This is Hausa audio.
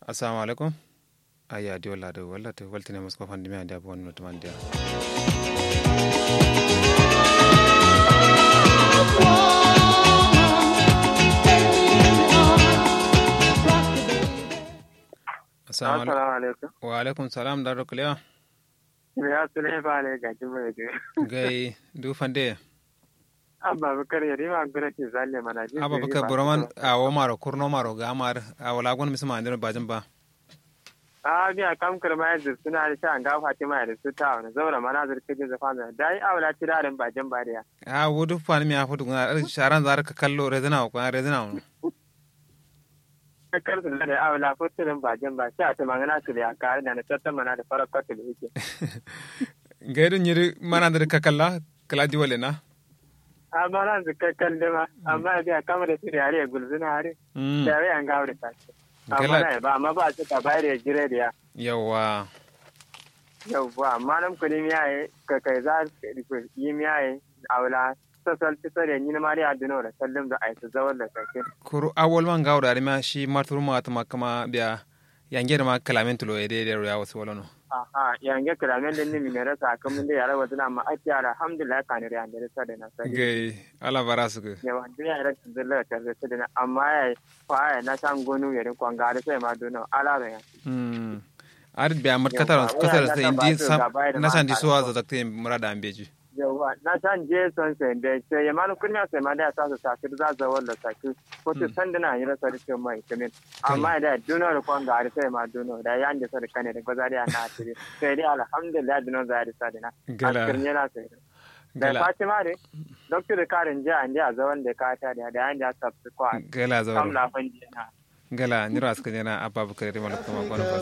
assalamu alaikum aya di walla do walla to waltine musko fandi mi ande abo wonno to mande assalamu alaikum Assalamu alaikum. wa alaikum salam dar roklewa Ya sule fa ne ga jimin da. gai du fande Abba Bakar ya rima gura ke zalle mana ji. aba baka boroman awo maro kurno maro ga amar awala gon misma andiro bajin ba A biya kam kurma ya zurfi suna da shan ga Fatima da su ta wani zaura mana zurfi ke zafa da dai awla ti darin bajin bariya. a wudu fani mi afudu guna sharan zar ka kallo rezina ko rezina on Kakar su da awla futirin bajin ba sai a ta magana su da ya kare da na tattan mana da farar kwatu da yake. gaidu nyiri mana da ka kalla kala di wale na Amma nan su kakkan dima amma biya kama da su da yare gulzuna hari. Mm. Da yare an gawo da tashi. Amma Gala- na ba amma ba su ka bayar da jire da ya. yawa yauwa amma nan kudi miyaye ka kai za ka yi miyaye a wula sasal fisa da yin mari a dino da sallim da aisa zawar da sarki kuru awol man gawda ari ma shi marturu ma tuma kama biya yangere ma kalamen tulo e de de ya wasu wala no aha yange kiramen da nimi mai rasa kamun da yara wadana ma ake yara alhamdulillah ka ne da yanda da sada na sai gai ala barasu ga yawa duniya yara ta zalla ta da sada na amma ya fa ya na san gonu ya rin kwanga da sai ma dono ala da ya mm ar biya mat katar Yawa, katar waya sai na indi ta ba su sam gaba da na san di mata. suwa za zakte murada ambeji yawa na san je son sai da sai ya manu kunya sai ma da ya sa su sa za zawar da saki ko ta san dana yi rasa da mai kamin amma da duno da kwan ga sai ma duno da ya ande sa da kane da gwazari na tire sai dai alhamdulillah duno za da sa dana Gala. askar ne na sai da gala fatima ne doctor da karin je an je a zawan da ka ta da da an ja sabsu kwa gala kam zawar lafan je na gala nira aska jana abba bukari malakama gona